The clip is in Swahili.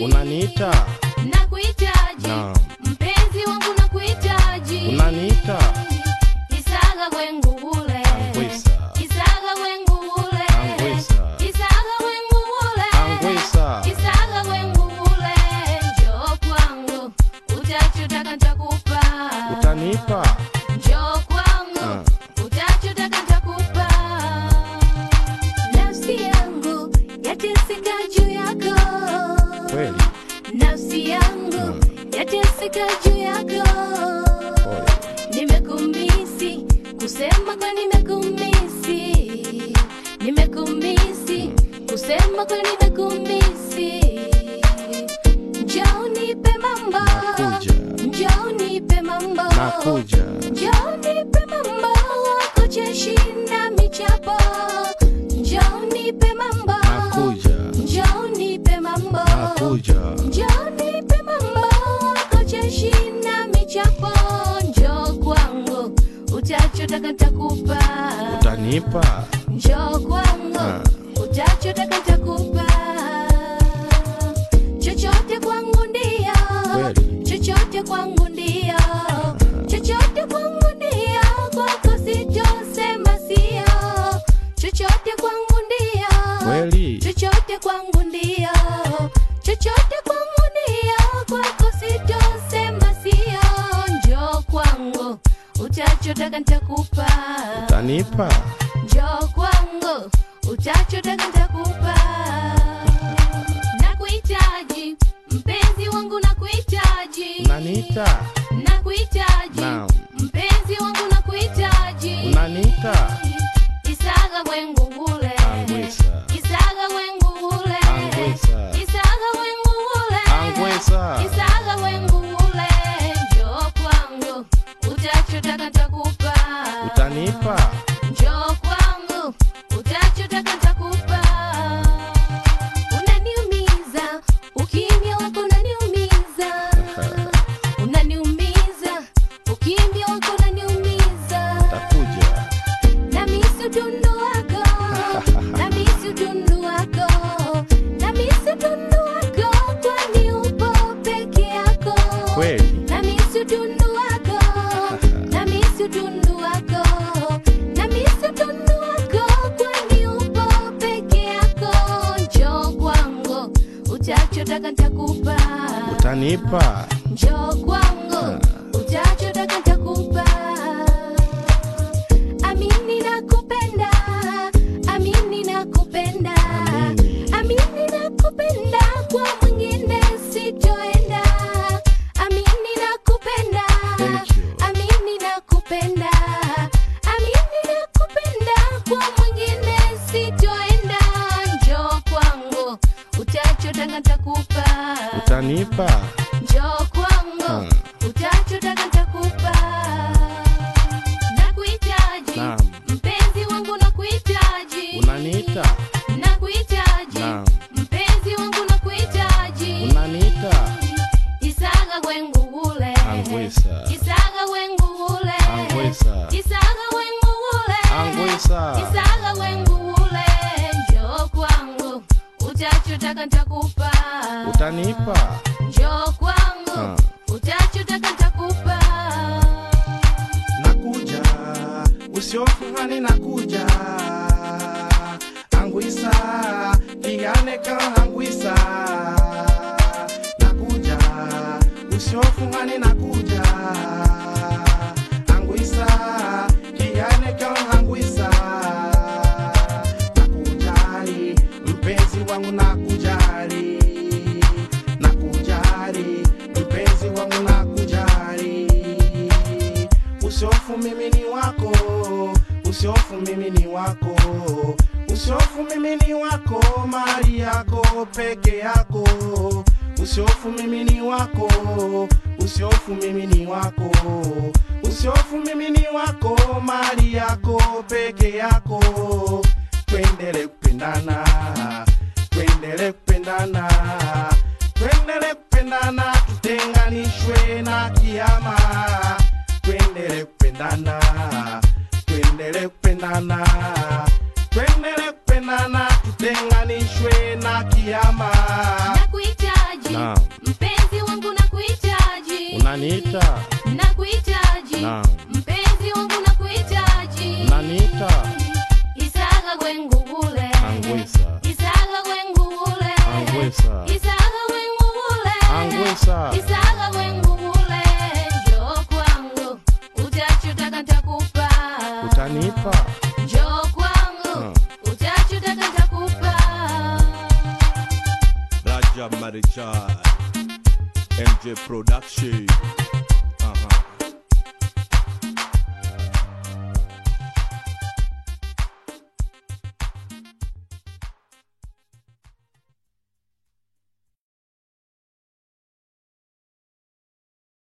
unaniita nakuhitaji Naam. mpenzi wangu nakuhitaji unaniita isaga wengu ule Angwisa. isaga wengu ule Angwisa. isaga wengu ule Angwisa. isaga wengu ule njoo kwangu utachotaka nitakupa utanipa njoo kwangu utachotaka nitakupa nafsi yangu yateseka juu yako kweli nafsi yangu yateseka juu yako pole nimekumisi kusema kwa nimekumisi nimekumisi kusema kwa nimekumisi njoo nipe mambo Nakuja. njoo nipe mambo nakuja njoo nipe mambo kucheshinda michapo njoo nipe mambo nakuja njoo nipe mambo nakuja njoo nipe mambo kucheshinda michapo njoo kwangu utachotaka nitakupa utanipa njoo kwangu Ah. utachotaka nitakupa chochote kwangu ndio Kweli. chochote kwangu ndio chochote kwangu ndio kwako sitosema sio chochote kwangu ndio kweli chochote kwangu ndio chochote kwangu ndio kwako sitosema sio njoo kwangu utachotaka nitakupa utanipa njoo kwangu utachotaka nitakupa nakuhitaji mpenzi wangu nakuhitaji unaniita nakuhitaji Naam. mpenzi wangu nakuhitaji unaniita isaga wengu ule Angwisa. isaga wengu ule Angwisa. isaga wengu ule Angwisa. isaga wengu ule njoo kwangu utachotaka nitakupa utanipa njoo kwangu utachotaka nitakupa unaniumiza ukimya wako unaniumiza unaniumiza ukimya wako unaniumiza takuja namisi utundu wako namisi utundu wako namisi utundu wako kwani upo peke yako kweli namisi utundu wako namisi utundu wako namisi utundu wako kwani upo peke yako njoo kwangu utachotaka nitakupa utanipa njoo kwangu utachotaka nitakupa amini nakupenda amini nakupenda Amini. amini nakupenda kwa mwingine sitoenda amini nakupenda Thank you. amini nakupenda amini nakupenda kwa mwingine sitoenda njoo kwangu utachotaka nitakupa utanipa njoo kwangu Hmm. utachotaka nitakupa nakuhitaji Naam. mpenzi wangu nakuhitaji unaniita nakuhitaji Naam. mpenzi wangu nakuhitaji unaniita isaga wengu ule Angwisa. isaga wengu ule Angwisa. isaga wengu ule Angwisa. isaga wengu ule njoo kwangu utachotaka nitakupa utanipa njoo kwangu Ha. utachotaka nitakupa nakuja usiofungani nakuja angwisa kiganeka angwisa nakuja usiofungani nakuja angwisa kiganeka angwisa nakujali mpenzi wangu nakujali nakujali mpenzi wangu nakujali usiofu mimi ni wako usiofu mimi ni wako usiofu mimi ni wako mali yako peke yako usiofu mimi ni wako usiofu mimi ni wako usiofu mimi ni wako mali yako peke yako twendele kupendana twendele kupendana twendele kupendana tutenganishwe na kiama twendele kupendana twendele kupendana twendele kupendana tutenganishwe na kiama nakuhitaji utanipa njoo kwangu utachotaka nitakupa Raja Marichal MJ Production